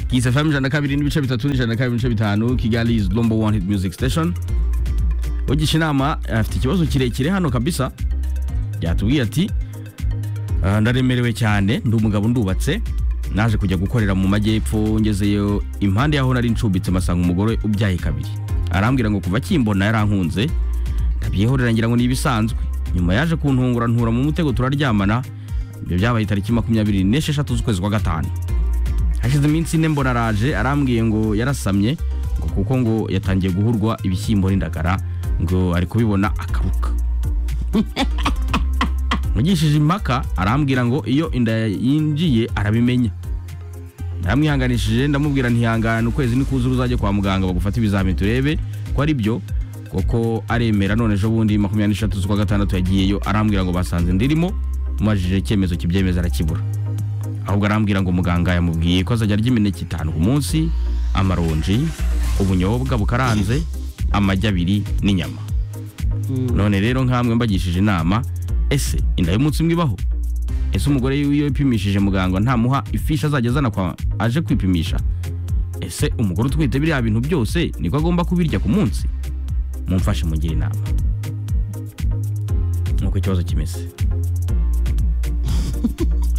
Kiss FM ijana na kabiri n'ibice bitatu n'ijana na kabiri n'ibice bitanu Kigali is number one hit music station ugisha inama afite ikibazo kirekire hano kabisa yatubwiye ati "Ah, ndaremerewe cyane ndi umugabo ndubatse naje kujya gukorera mu majyepfo ngezeyo impande yaho nari nshumbitse masanga umugore ubyaye kabiri arambwira ngo kuva akimbona yarankunze ndabyihorera ngira ngo ni ibisanzwe nyuma yaje kuntungura ntura mu mutego turaryamana ibyo byabaye tariki makumyabiri n'esheshatu z'ukwezi kwa gatanu hashize iminsi ine mbona araje arambwiye ngo yarasamye ngo kuko ngo yatangiye guhurwa ibishyimbo n'indagara ngo ari kubibona akaruka mugishije impaka arambwira ngo iyo inda yinjiye arabimenya ndamwihanganishije ndamubwira ntihangane ukwezi nikuzuye uzajye kwa muganga bagufate ibizamini turebe ko ari byo kuko aremera none ejo bundi makumyabiri n'eshatu z'ukwa gatandatu yagiyeyo arambwira ngo basanze ndirimo mumajije icyemezo kibyemeza arakibura ahubwo arambwira ngo muganga yamubwiye ko azajya arya imineke itanu ku munsi amaronji ubunyobwa bukaranze amagi abiri n'inyama none rero nkamwe mbagishije inama ese inda y'umunsi umwe ibaho ese umugore w'iyo ipimishije muganga ntamuha ifishi azajya azana kwa aje kwipimisha ese umugore utwite biriya bintu byose niko agomba kubirya ku munsi mumfashe mungire inama nuko ikibazo kimeze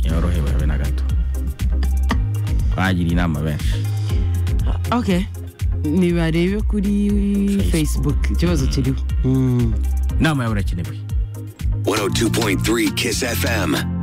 yorohewe habe na gato bagira inama benshi ok nibarebe kuri facebook ikibazo kiriho inama yawe irakenewe 102.3 Kiss FM.